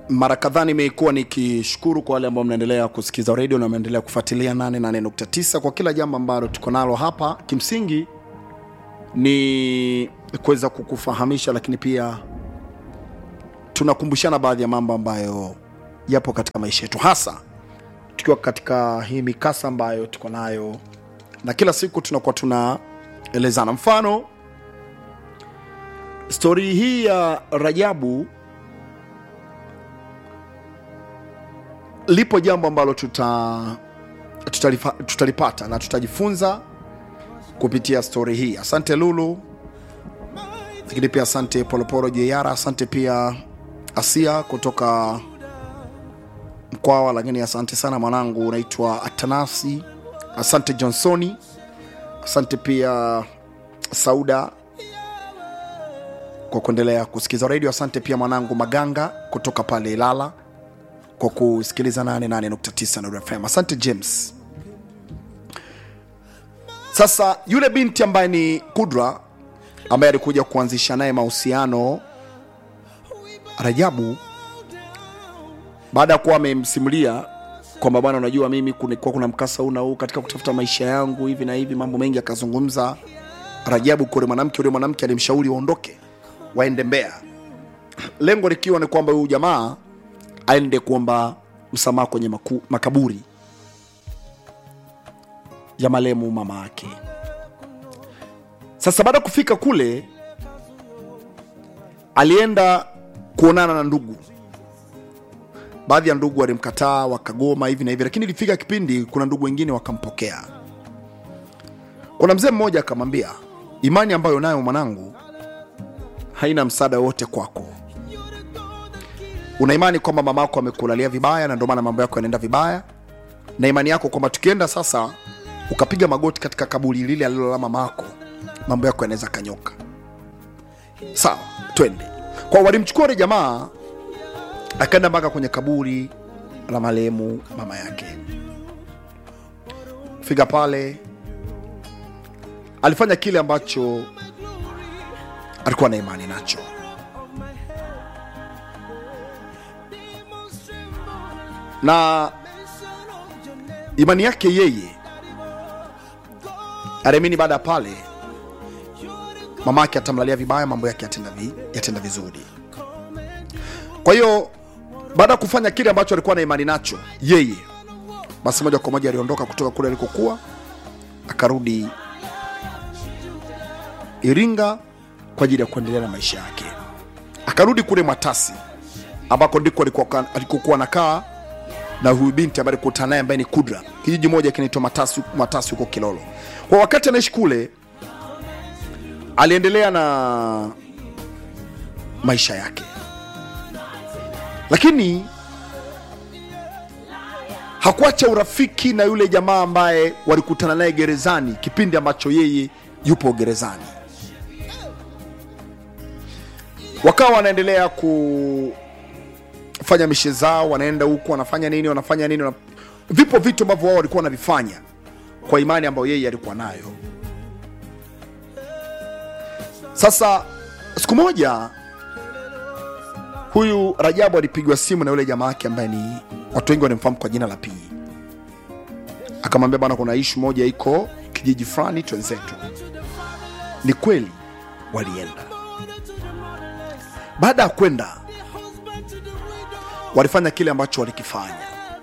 mara kadhaa nimekuwa nikishukuru kwa wale ambao mnaendelea kusikiza redio na mnaendelea kufuatilia 88.9 kwa kila jambo ambalo tuko nalo hapa kimsingi ni kuweza kukufahamisha lakini pia tunakumbushana baadhi ya mambo ambayo yapo katika maisha yetu hasa tukiwa katika hii mikasa ambayo tuko nayo na kila siku tunakuwa tunaelezana mfano stori hii ya rajabu lipo jambo ambalo tuta, tutalifa, tutalipata na tutajifunza kupitia stori hii asante lulu lakini pia asante polopolo jr asante pia asia kutoka mkwawa lakini asante sana mwanangu unaitwa atanasi asante johnsoni asante pia sauda kwa kuendelea kusikiliza redio asante pia mwanangu maganga kutoka pale ilala kwa kusikiliza 88.9 Nuru FM. Asante James. Sasa yule binti ambaye ni Kudra ambaye alikuja kuanzisha naye mahusiano Rajabu, baada ya kuwa amemsimulia kwamba bwana, unajua mimi kulikuwa kuna mkasa huu na huu katika kutafuta maisha yangu hivi na hivi, mambo mengi akazungumza Rajabu kwa yule mwanamke. Yule mwanamke alimshauri waondoke waende Mbeya, lengo likiwa ni kwamba huyu jamaa aende kuomba msamaha kwenye maku, makaburi ya marehemu mama yake. Sasa baada ya kufika kule, alienda kuonana na ndugu. Baadhi ya ndugu walimkataa, wakagoma hivi na hivi, lakini ilifika kipindi, kuna ndugu wengine wakampokea. Kuna mzee mmoja akamwambia, imani ambayo nayo mwanangu haina msaada wote kwako una imani kwamba mama yako amekulalia vibaya na ndio maana mambo yako yanaenda vibaya na imani yako kwamba tukienda sasa ukapiga magoti katika kaburi lile alilolala mama yako mambo yako yanaweza kanyoka sawa twende kwa walimchukua yule jamaa akaenda mpaka kwenye kaburi la marehemu mama yake fika pale alifanya kile ambacho alikuwa na imani nacho na imani yake yeye aliamini baada ya pale mama yake atamlalia vibaya mambo yake yatenda, vi, yatenda vizuri kwa hiyo baada ya kufanya kile ambacho alikuwa na imani nacho yeye basi moja kwa moja aliondoka kutoka kule alikokuwa akarudi iringa kwa ajili ya kuendelea na maisha yake akarudi kule mwatasi ambako ndiko alikokuwa alikokuwa nakaa na huyu binti ambaye alikutana naye ambaye ni Kudra, kijiji moja kinaitwa Matasi, Matasi huko Kilolo. Kwa wakati anaishi kule, aliendelea na maisha yake, lakini hakuacha urafiki na yule jamaa ambaye walikutana naye gerezani kipindi ambacho yeye yupo gerezani. Wakawa wanaendelea ku fanya mishe zao, wanaenda huku wanafanya nini, wanafanya nini wana... vipo vitu ambavyo wao walikuwa wanavifanya kwa imani ambayo yeye alikuwa nayo. Sasa siku moja huyu Rajabu alipigwa simu na yule jamaa yake ambaye ni watu wengi wanamfahamu kwa jina la Pii, akamwambia bwana, kuna ishu moja iko kijiji fulani, twenzetu. Ni kweli walienda. Baada ya kwenda walifanya kile ambacho walikifanya,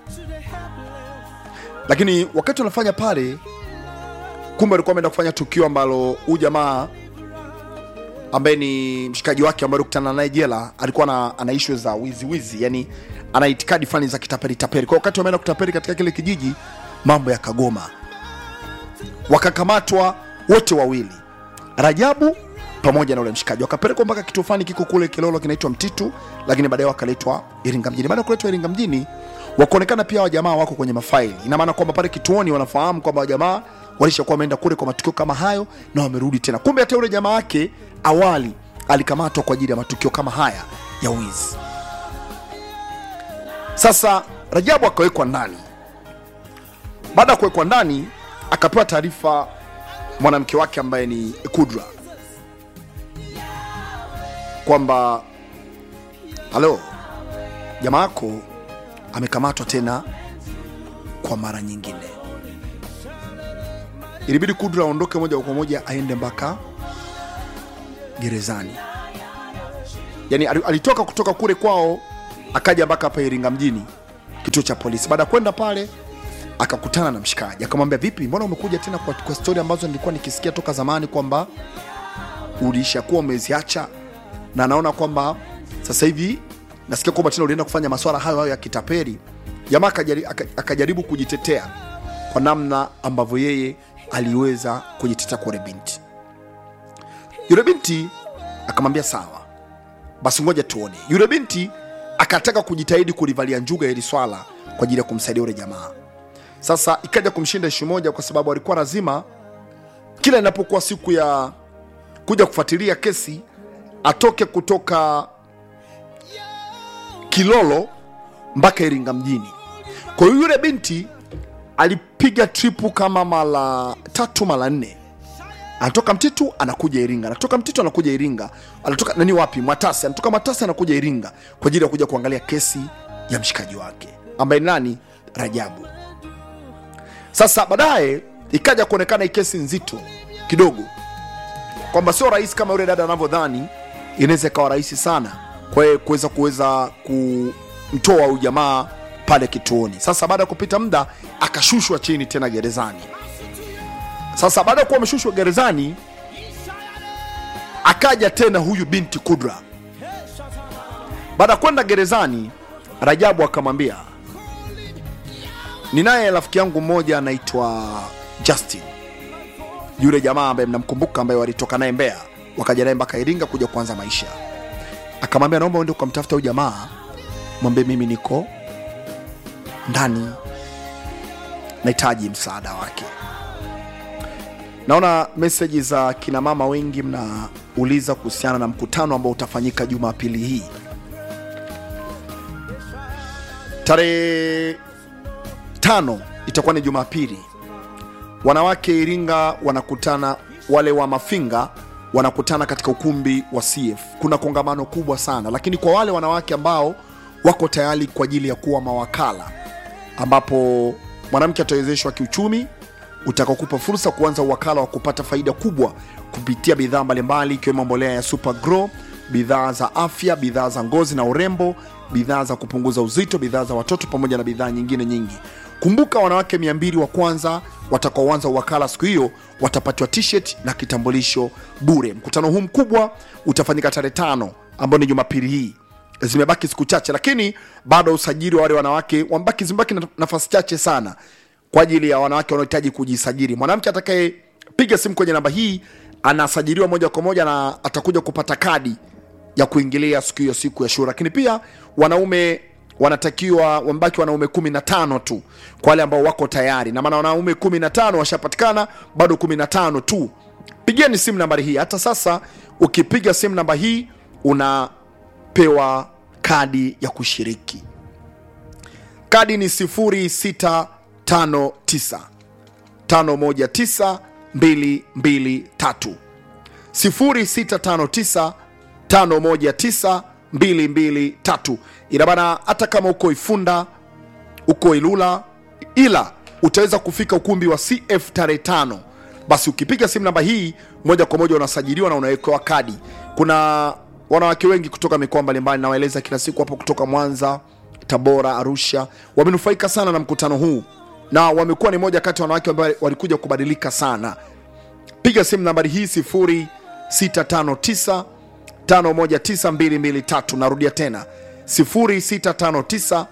lakini wakati wanafanya pale, kumbe walikuwa wameenda kufanya tukio ambalo huyu jamaa ambaye ni mshikaji wake ambaye alikutana naye jela alikuwa na, ana issue za wizi wizi, yani ana itikadi fulani za kitapeli tapeli. Kwa wakati wameenda kutapeli katika kile kijiji, mambo yakagoma, wakakamatwa wote wawili, Rajabu pamoja na ule mshikaji wakapelekwa mpaka kituo fulani kiko kule Kilolo kinaitwa Mtitu, lakini baadaye wakaletwa Iringa mjini. Baada ya kuletwa Iringa mjini, wakaonekana pia wajamaa wako kwenye mafaili. Ina maana kwamba pale kituoni wanafahamu kwamba wajamaa walishakuwa wameenda kule kwa matukio kama hayo na wamerudi tena. Kumbe hata yule jamaa wake awali alikamatwa kwa ajili ya matukio kama haya ya wizi. Sasa Rajabu akawekwa ndani. Baada ya kuwekwa ndani, akapewa taarifa mwanamke wake ambaye ni Kudra kwamba halo, jamaa yako amekamatwa tena kwa mara nyingine. Ilibidi Kudra aondoke moja kwa moja aende mpaka gerezani. Yani ali- alitoka kutoka kule kwao akaja mpaka hapa Iringa mjini, kituo cha polisi. Baada ya kwenda pale akakutana na mshikaji, akamwambia vipi, mbona umekuja tena kwa, kwa stori ambazo nilikuwa nikisikia toka zamani kwamba ulishakuwa umeziacha, na naona kwamba sasa hivi nasikia kwamba tena ulienda kufanya maswala hayo hayo ya kitapeli. Jamaa akajari- aka- akajaribu kujitetea kwa namna ambavyo yeye aliweza kujitetea kwa yule binti. Yule binti akamwambia sawa, basi ngoja tuone. Yule binti akataka kujitahidi kulivalia njuga hili swala kwa ajili ya kumsaidia yule jamaa. Sasa ikaja kumshinda ishu moja, kwa sababu alikuwa lazima kila inapokuwa siku ya kuja kufuatilia kesi atoke kutoka Kilolo mpaka Iringa mjini. Kwa hiyo yule binti alipiga tripu kama mara tatu mara nne anatoka Mtitu anakuja Iringa, anatoka Mtitu anakuja Iringa, anatoka nani wapi, Mwatasi, anatoka Mwatasi anakuja Iringa kwa ajili ya kuja kuangalia kesi ya mshikaji wake ambaye ni nani, Rajabu. Sasa baadaye ikaja kuonekana hii kesi nzito kidogo, kwamba sio rahisi kama yule dada anavyodhani, inaweza ikawa rahisi sana kwa yeye kuweza kuweza kumtoa huyu jamaa pale kituoni. Sasa baada ya kupita muda akashushwa chini tena gerezani. Sasa baada ya kuwa ameshushwa gerezani, akaja tena huyu binti Kudra. Baada ya kwenda gerezani, Rajabu akamwambia, ninaye rafiki yangu mmoja anaitwa Justin, yule jamaa ambaye mnamkumbuka, ambaye walitoka naye Mbeya wakaja naye mpaka Iringa kuja kuanza maisha. Akamwambia, naomba uende ukamtafuta huyu jamaa, mwambie mimi niko ndani, nahitaji msaada wake. Naona meseji za kina mama wengi mnauliza kuhusiana na mkutano ambao utafanyika Jumapili hii tarehe tano, itakuwa ni Jumapili. Wanawake Iringa wanakutana, wale wa Mafinga wanakutana katika ukumbi wa CF. Kuna kongamano kubwa sana, lakini kwa wale wanawake ambao wako tayari kwa ajili ya kuwa mawakala, ambapo mwanamke atawezeshwa kiuchumi utakaokupa fursa kuanza uwakala wa kupata faida kubwa kupitia bidhaa mbalimbali ikiwemo mbolea ya Super Grow, bidhaa za afya, bidhaa za ngozi na urembo, bidhaa za kupunguza uzito, bidhaa za watoto pamoja na bidhaa nyingine nyingi. Kumbuka, wanawake 200 wa kwanza watakaoanza uwakala siku hiyo watapatiwa t-shirt na kitambulisho bure. Mkutano huu mkubwa utafanyika tarehe tano ambao ni Jumapili hii zimebaki siku chache, lakini bado usajili wa wale wanawake wambaki, zimebaki na nafasi chache sana kwa ajili ya wanawake wanaohitaji kujisajili. Mwanamke atakayepiga simu kwenye namba hii anasajiliwa moja kwa moja na atakuja kupata kadi ya kuingilia siku hiyo, siku ya shura. Lakini pia wanaume wanatakiwa wambaki wanaume kumi na tano tu kwa wale ambao wako tayari, na maana wanaume kumi na tano washapatikana, bado kumi na tano tu. Pigeni simu nambari hii. Hata sasa ukipiga simu namba hii unapewa kadi ya kushiriki. Kadi ni 0659 519 223 0659 519 223. Ina maana hata kama uko Ifunda, uko Ilula, ila utaweza kufika ukumbi wa CF tarehe tano, basi ukipiga simu namba hii moja kwa moja unasajiliwa na unawekewa kadi. Kuna wanawake wengi kutoka mikoa mbalimbali, nawaeleza kila siku hapo, kutoka Mwanza, Tabora, Arusha, wamenufaika sana na mkutano huu na wamekuwa ni moja kati ya wanawake ambao walikuja kubadilika sana. Piga simu nambari hii 0659 519223. Narudia tena 0659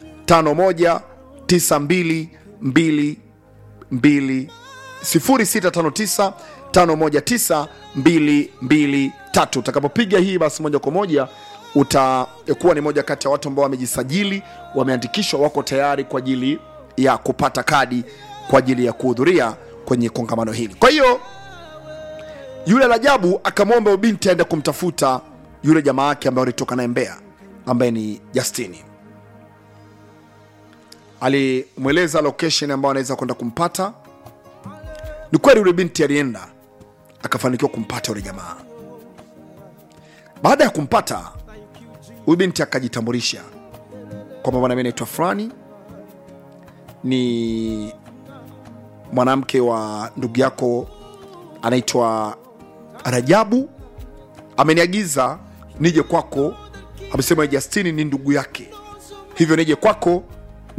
519222 0659 519223. Utakapopiga hii basi moja kwa moja utakuwa ni moja kati ya watu ambao wamejisajili, wameandikishwa, wako tayari kwa ajili ya kupata kadi kwa ajili ya kuhudhuria kwenye kongamano hili. Kwa hiyo yule Rajabu akamwomba binti aende kumtafuta yule jamaa yake ambaye alitoka naye Mbeya, ambaye ni Justini. Alimweleza location ambayo anaweza kwenda kumpata. Ni kweli yule binti alienda akafanikiwa kumpata yule jamaa. Baada ya kumpata huyu binti akajitambulisha, kwamba bwana mi naitwa fulani ni mwanamke wa ndugu yako anaitwa rajabu ameniagiza nije kwako amesema justini ni ndugu yake hivyo nije kwako